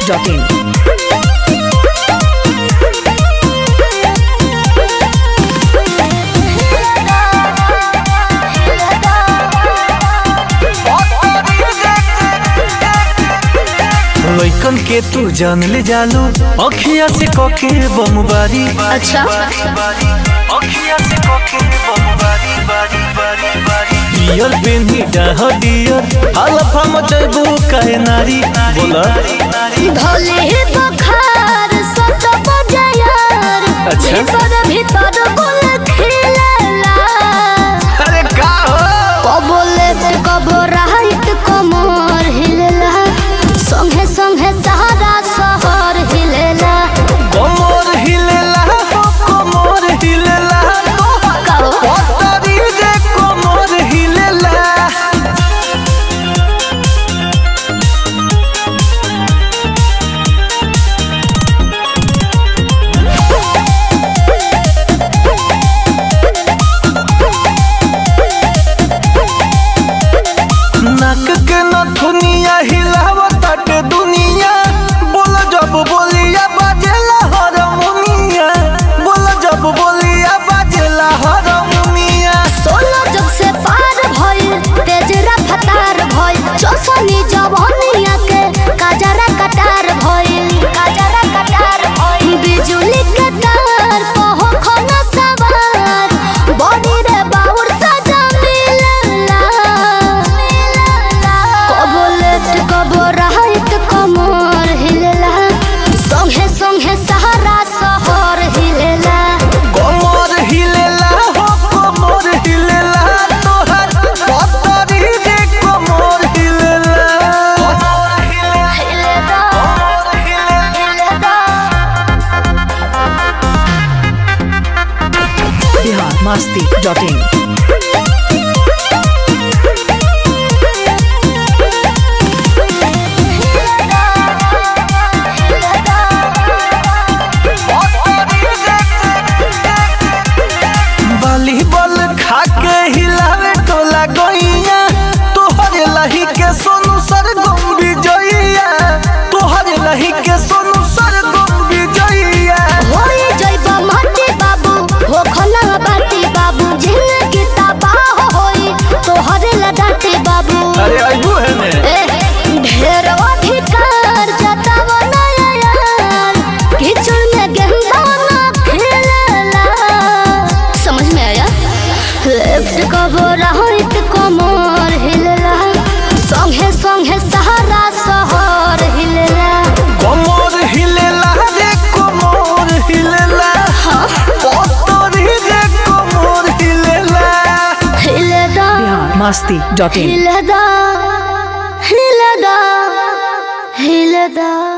biharmasti.in लइकन के तू जान ले जालू अखिया से कके बमबारी अच्छा अखिया से कके बमबारी बारी बारी बारी डियर बेनी डाह डियर हलफा मचबू काहे नारी बोला भले ही बखार सत बजायार अच्छा। भीतर भीतर गुल खिलेला अरे का हो कबो लेफ्ट कबो राइट कमर हिलेला संगे संगे सहारा शहर हिलेला कमर हिलेला हो कमर हिलेला कहो पतरी रे कमर हिलेला नाक के नथुनिया हिलावताटे दुनिया बोल जब बोलिया बाजेला हारमोनिया बोल जब बोलिया बाजेला हारमोनिया सोलह जग से पार भइल तेज रफ्तार भइल चौसनी जवानिया के काजरा कटार भइल काजरा कटार भइल बिजुली के तार पहो खना सवार बॉडी रे बाउर सजा मिलला कबो लेफ्ट कबो राइट कमर हिलेला संगे संगे सहारा शहर हिलेला कमर हिलेला हो कमर हिलेला तोहर पतरी रे कमर हिलेला कमर हिलेला कमर हिलेला biharmasti.in वॉलीबॉल खा के हिलावे टोला गइया तोहरे लही के सोनू सरगम विजयिया तोहरे लही के सोनू सरगम विजयिया होई जइबा माटी बाबू हो खना बाटी बाबू जिंदगी तबाह होई तोहरे लडाटी बाबू अरे आइबू है ने ए, ढेर अधिकार जताव नया यार किचड़ में गेंदा ना खेलेला समझ में आया लेफ्ट कबो राइट कमर हिलेला संगे संगे सहारा शहर हिलेला कमर हिलेला रे कमर हिलेला पतरी रे कमर हिलेला हिलेदा biharmasti.in हिलेदा हिलेदा हिलेदा